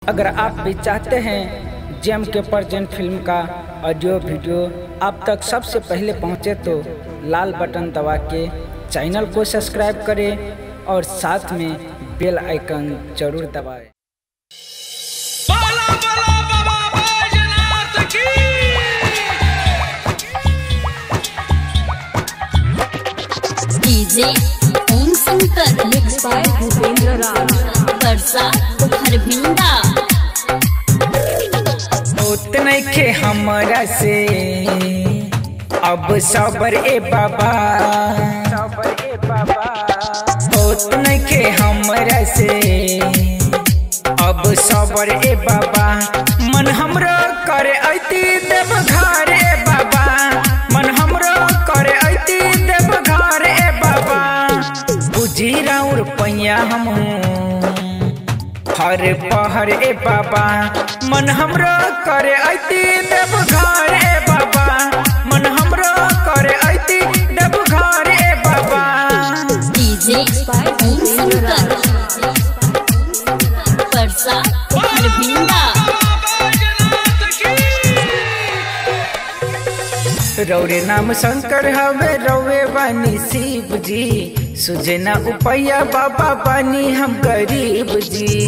अगर आप भी चाहते हैं जेम के परजेंट फिल्म का ऑडियो वीडियो आप तक सबसे पहले पहुंचे तो लाल बटन दबा के चैनल को सब्सक्राइब करें और साथ में बेल आइकन जरूर दबाएं बाला बाला बाबा बैजनाथ की DJ Om Shankar Mixed by Bhupendra Raj. वर्षा हरभिंडा होत नइखे हमरा से अब सबर ए बाबा होत नइखे हमरा से अब सबर ए बाबा मन हमरो करे ऐती देव घर ए बाबा मन हमरो करे ऐती देव घर ए बाबा बुझी राउर पैया हमहू हर पहर ए बाबा मन हमरो करे ऐती देव घर ए बाबा मन हमरो करे ऐती देव घर ए बाबा डीजे ओम शंकर वर्षा हरभिंडा बैजनाथ की रौरे नाम शंकर हवे रौवे बानी शिव जी सुझे ना उपैया बाबा बानी हम गरीब जी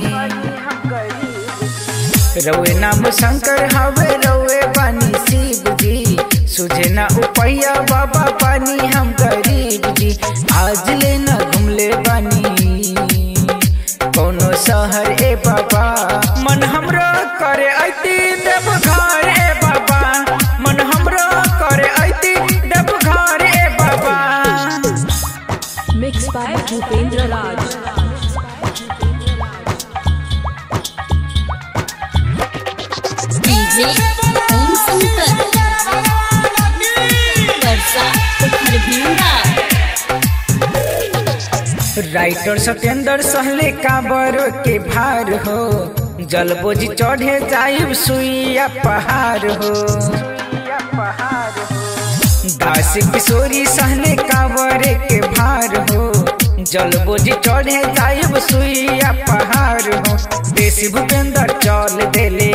रौवे नाम शंकर हवे रौवे बानी शिव जी सुझे ना उपैया बाबा बानी हम गरीब जी आज ले ना घुमले बानी कोनो शहर ए बाबा मन हमरो करे ऐती देव घर ए बाबा मन हमरो करे ऐती देव घर ए बाबा Mixed by Bhupendra Raj. DJ Om Shankar वर्षा हरभिंडा राइटर सत्येंद्र सहले काबर के भार हो जलबोझ चढ़े जाइब सुइया पहाड़ हो दास किशोरी सहले काबर के भार हो जलबोझ चढ़े जाइब सुइया पहाड़ हो देश भूपेंद्र चल देले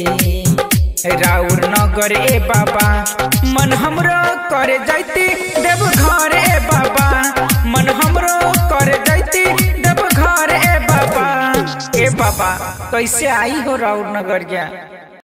राउर नगर ए बाबा मन हमरो करे जाइती देव घर ए बाबा मन हमरो करे जाइती देव घर ए बाबा ए बाबा कैसे आई हो राउर नगर गया